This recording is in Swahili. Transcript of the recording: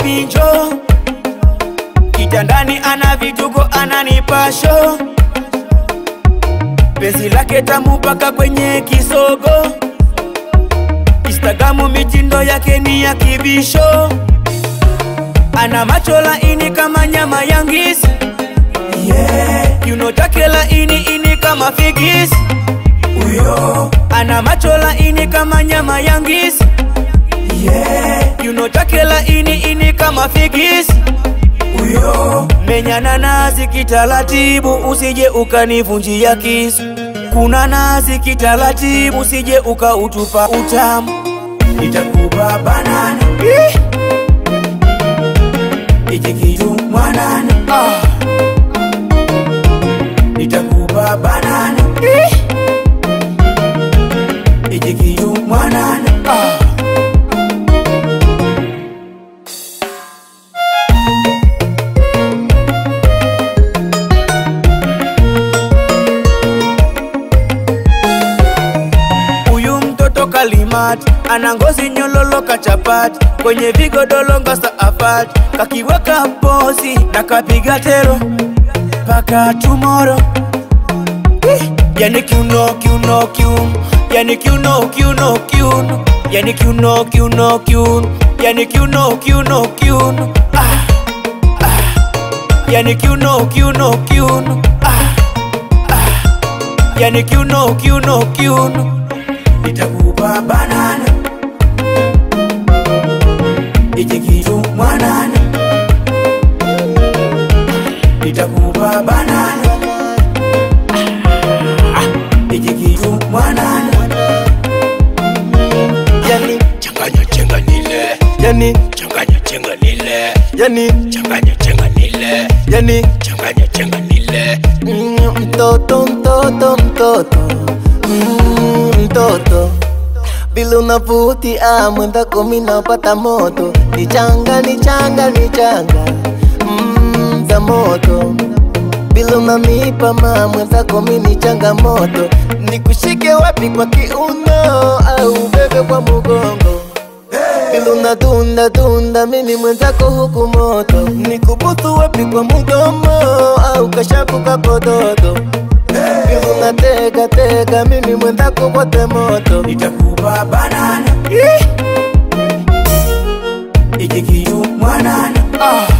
baby njo kitandani ana vituko ananipasho penzi lake tamu mpaka kwenye kisogo instagramu mitindo yake ni ya kibisho ana macho laini kama nyama ya ngisi yeah. kiuno chake laini ini kama figisi huyo ana macho laini kama nyama ya ngisi yeah. kiuno chake laini ini kama figisi huyo menyana nazi kitaratibu usije ukanivunjia kisu kuna nazi kitaratibu usije ukautupa utamu nitakupa banana Ih! Iki kitu mwanana ah. Nitakupa banana Ih! Iki kitu mwanana ah. Huyu mtoto kalimati ana ngozi nyololo kachapati kwenye vigodolongo saafati kakiweka pozi na kapiga tero paka tumoro Eh, yani kiuno kiuno kiuno yani kiuno kiuno kiuno yani kiuno kiuno kiuno yani kiuno kiuno kiuno ah, ah. yani kiuno kiuno kiuno ah, ah. yani kiuno kiuno kiuno nitakupa banana iki kitu mwanana nitakupa banana iki kitu mwanana yani changanya chenga nile yani changanya chenga nile yani changanya chenga nile yani changanya chenga nile Mm, mtoto mtoto mtoto Mm, mtoto vile unavutia mwenzako mi napata moto ni changa ni changa ni changa mm, za moto vile unanipa ma mwenzako mi ni changamoto nikushike wapi kwa kiuno au bebe kwa mugongo vile unadunda dunda mimi mwenzako huku moto nikubutu wapi kwa mdomo au kashapu kakododo vile unatega tega mimi mwenzako wote moto nitakupa banana iki kitu mwanana ah.